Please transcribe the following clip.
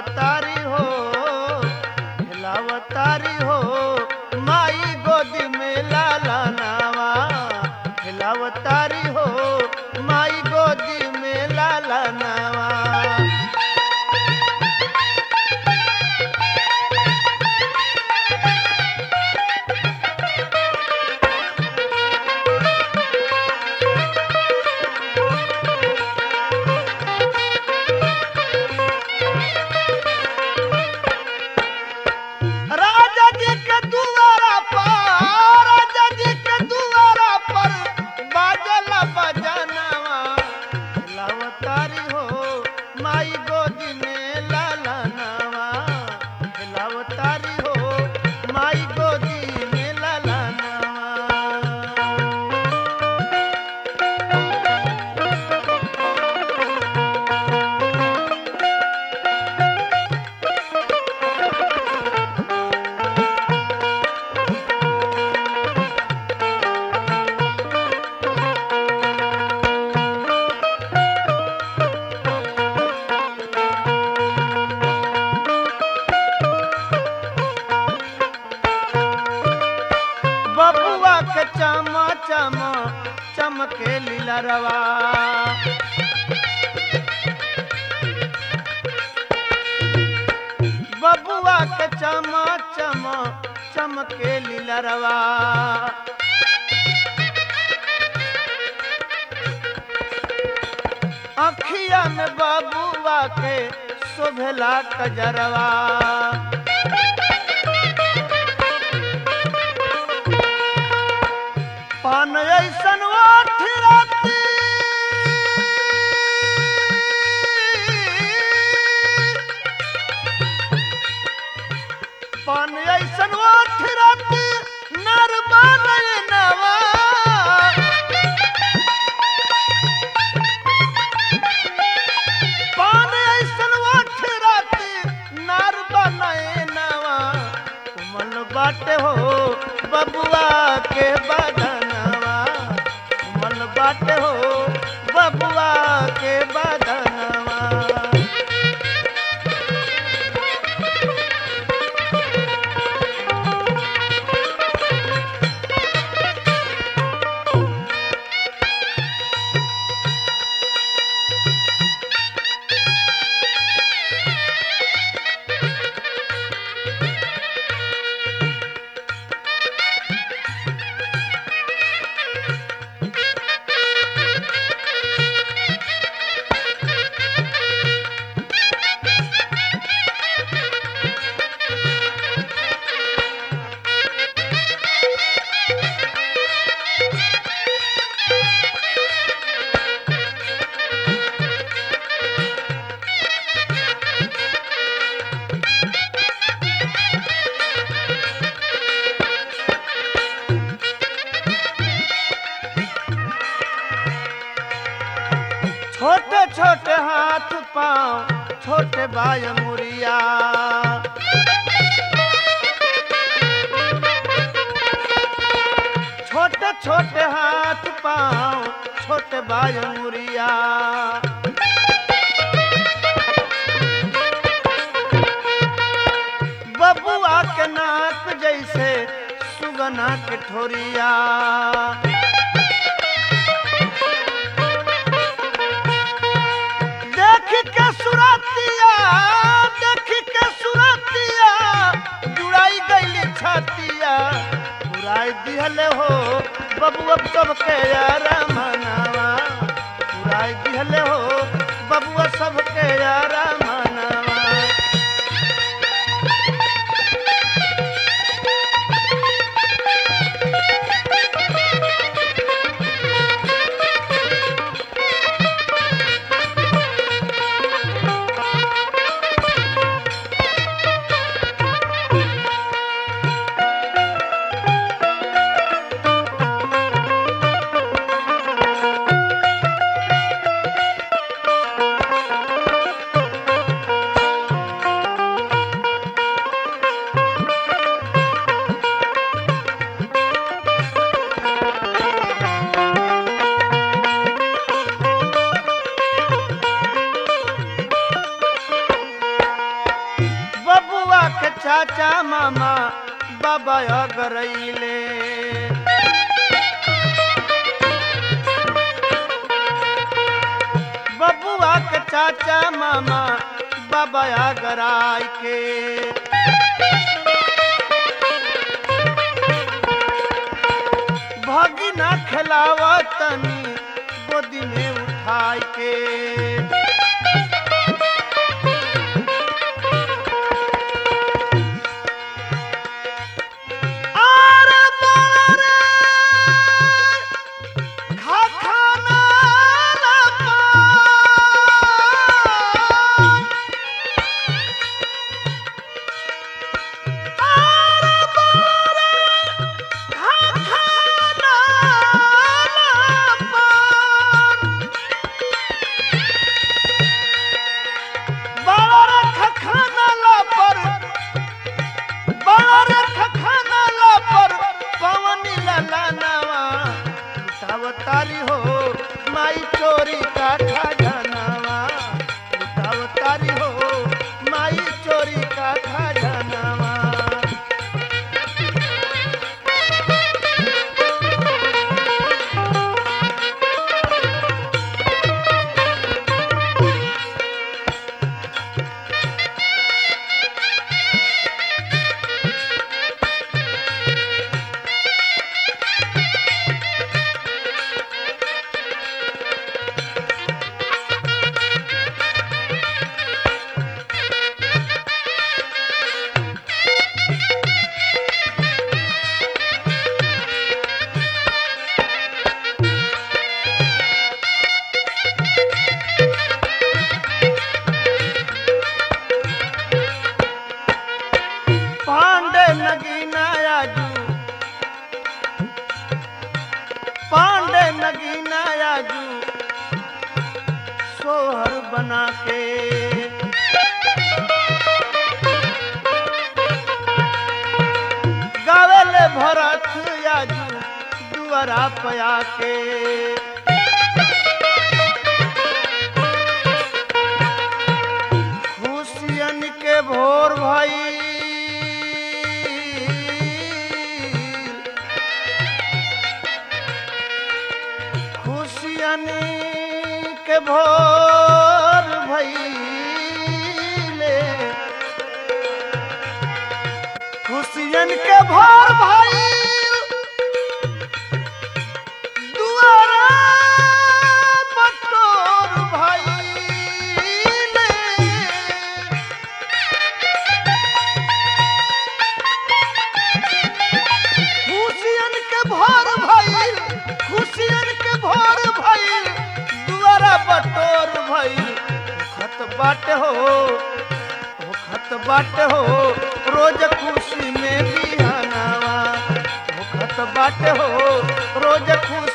खिलावतारी हो खिलावतारी हो माई गोदी में लाला नावा खिलावतारी हो माई गोदी में लाला नावा राजा जी के दुआरा पर राजा जी के दुआरा पर बाजला बजनवा खिलावतारी हो माई गोदी में लाला नावा खिलावतारी हो माई गोदी में लाला नावा बबुआ के चमा चमा चमके लीला रवा बबुआ के चमा चमा चमके लीला रवा अखिया में बबुआ के शोभला कजरवा पान ऐसन ओठ राती पान ऐसन ओठ राती नरबा नवा पान ऐसन ओठ राती नरबा नवा कुमल बाटे हो बबुआ के बदनवा कुमल बाटे हो बबुआ के बदनवा छोटे छोटे हाथ पाँव छोटे बाय मुरिया छोटे छोटे हाथ पाँव छोटे बाय मुरिया बबुआ के नाक जैसे सुगना के ठोरिया देख के सुरतिया देख के सुरतिया जुड़ाई गईली छतिया पुराई दिहले हो बबुआ सबके यार मनावा पुराई दिहले हो बबुआ सबके यार मनावा चाचा मामा बाबा अगरैले बबुआ के चाचा मामा बाबा अगराय के भगिना खिलावा तनी गोदी में उठाई के आरे बारे खा खाना ला पाई। आरे बारे खा खाना ला पाई। बारे खा खाना ला पर बार खखाना ला पर पवनी ललानावा उठावतारी हो माई चोरी का खजानावा उठावतारी हो माई चोरी का खजानावा पांडे नगीना आजू पांडे नगीना आजू सोहर बना के गावेले भरत आजू दुआरा पया के खुशियन के भोर भाई खुशियन के भोर भइले खुशियन के भोर भइल दुआरा बटोर भइले खुशियन के भोर भइल खुशियन के भोर भइल दुआरा बटोर भइल खत बाट हो हो खत बाट हो रोज खुशी में बिहानावा हो खत बाट हो रोज खुशी